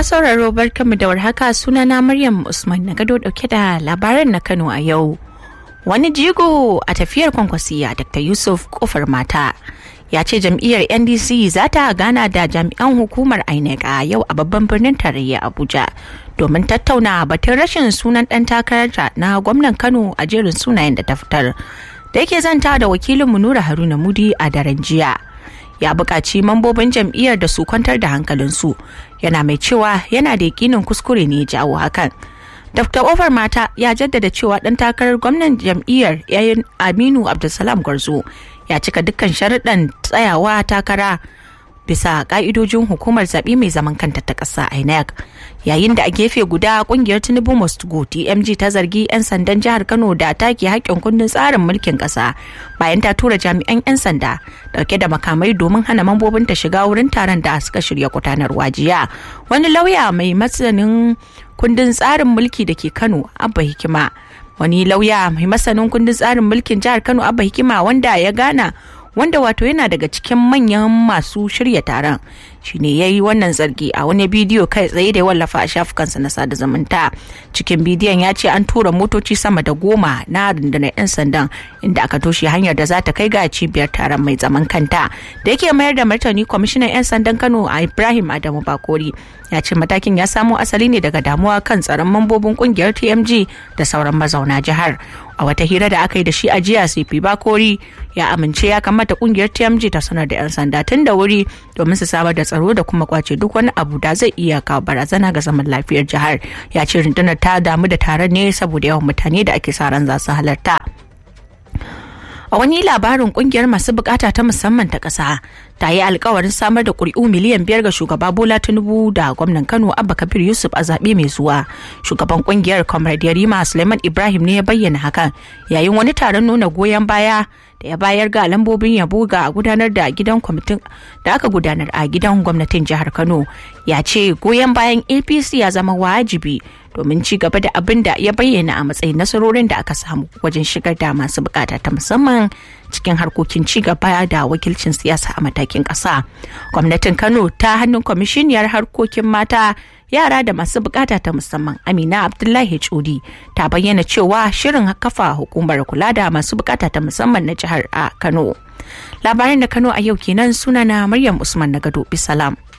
Masu sauraro barkanmu da warhaka sunana Maryam Usman na gado dauke da labaran na Kano a yau. Wani jigo a tafiyar kwankwasiya Dr. Yusuf Kofar Mata ya ce jam'iyyar NDC za ta gana da jami'an hukumar INEC a yau a babban birnin tarayya Abuja domin tattauna batun rashin sunan ɗan takararta na gwamnan Kano a jerin sunayen da ta fitar. Da yake zanta da wakilinmu Nura Haruna Mudi a daren jiya. ya buƙaci mambobin jam'iyyar da su kwantar da hankalinsu yana mai cewa yana da yakinin kuskure ne ya jawo hakan dr ofar mata ya jaddada cewa ɗan takarar gwamnan jam'iyyar yayin aminu abdulsalam gwarzo ya cika dukkan sharuɗan tsayawa takara bisa ƙa'idojin hukumar zaɓe mai zaman kanta ta ƙasa inec yayin da a gefe guda ƙungiyar tinubu must go tmg ta zargi 'yan sandan jihar kano da take haƙƙin kundin tsarin mulkin ƙasa bayan ta tura jami'an 'yan sanda dauke da makamai domin hana mambobin ta shiga wurin taron da suka shirya gudanarwa jiya wani lauya mai masanin kundin tsarin mulki da ke kano abba hikima wani lauya mai masanin kundin tsarin mulkin jihar kano abba hikima wanda ya gana wanda wato yana daga cikin manyan masu shirya taron shine ya yi wannan zargi a wani bidiyo kai tsaye da ya wallafa a shafukansa na sada zumunta cikin bidiyon ya ce an tura motoci sama da goma na rundunar 'yan sandan inda aka toshe hanyar da za ta kai ga cibiyar taron mai zaman kanta da yake mayar da martani kwamishinan 'yan sandan kano a ibrahim adamu bakori ya ce matakin ya samo asali ne daga damuwa kan tsaron mambobin kungiyar tmg da sauran mazauna jihar a wata hira da aka yi da shi a jiya cp bakori ya amince ya kamata kungiyar tmg ta sanar da 'yan sanda tun da wuri domin su samar da tsaro da kuma kwace duk wani abu da zai iya kawo barazana ga zaman lafiyar jihar ya ce rundunar ta damu da taron ne saboda yawan mutane da ake sa ran za su halarta a wani labarin kungiyar masu bukata ta musamman ta ƙasa ta yi alkawarin samar da ƙuri'u miliyan biyar ga shugaba bola tinubu da gwamnan kano abba kabir yusuf a zaɓe mai zuwa shugaban kungiyar comrade yarima suleiman ibrahim ne ya bayyana hakan yayin wani taron nuna goyon baya da ya bayar ga lambobin yabo ga gudanar da gidan kwamitin da aka gudanar a gidan gwamnatin jihar kano ya ce goyon bayan apc ya zama wajibi domin ci gaba da abin da ya bayyana a matsayin nasarorin da aka samu wajen shigar da masu bukata ta musamman cikin harkokin ci gaba da wakilcin siyasa a matakin ƙasa. gwamnatin kano ta hannun kwamishiniyar harkokin mata yara da masu bukata ta musamman amina abdullahi cudi ta bayyana cewa shirin kafa hukumar kula da masu bukata ta musamman na jihar a kano labaran da kano a yau kenan sunana maryam usman na gado bisalam